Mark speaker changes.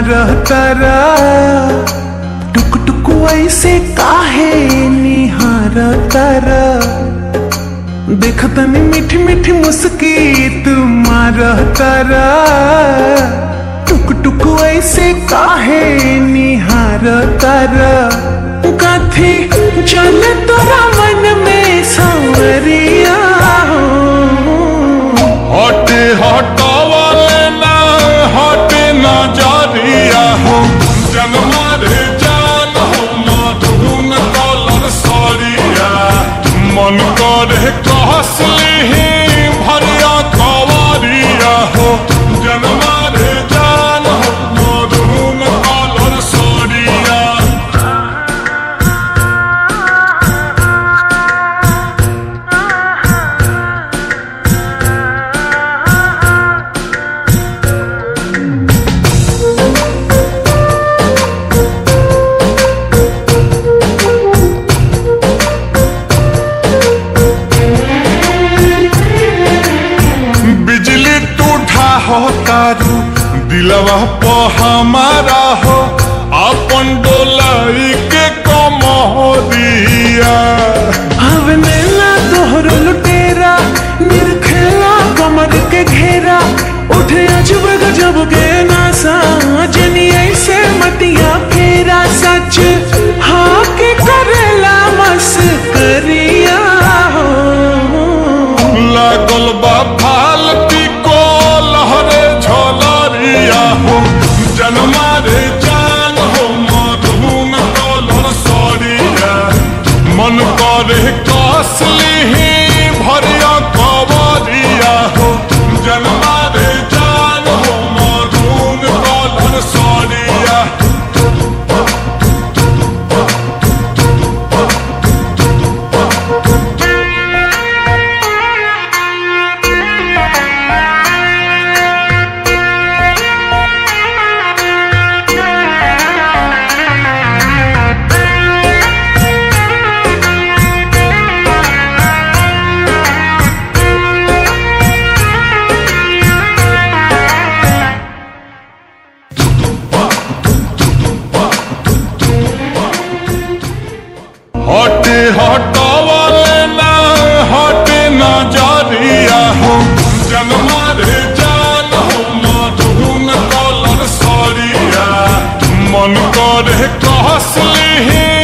Speaker 1: तारा टुक टुक ऐसे काहे निहार तारा देखतनी मीठी मीठी मुस्की तुम्हार तारा टुक टुक ऐसे काहे निहार तारा कथी चल तोरा मन में सांवरिया
Speaker 2: हटे हटावले ना हटे ना जारिया हो जन्मा रे जान हो मधुन कलर सरिया मन करे कहसली भरिया कवरिया हो जन्मा रे जान हो मधुन कलर सरिया बिजली टूठा हो तारू दिलवा प हमारा हो अपन डोलाई के कमरिया
Speaker 1: हवने ला तोहर लुटेरा निरखेला कमर के घेरा उठे अजब गजब के नासा जनी ऐसे मतिया फेरा सच हाँ के करेला मस करिया हो
Speaker 2: लागल बा फालती को लहरे झलरिया हो जन्मा रे जान हो मधुन कलर सरिया मन करे कसली भरिया कवरिया हो जन्मा रे जान हो मधुन कलर सरिया हटे हटावले ना हटे ना जारिया हो जन्मा रे जान हो मधुन कलर सरिया मन करे कहसली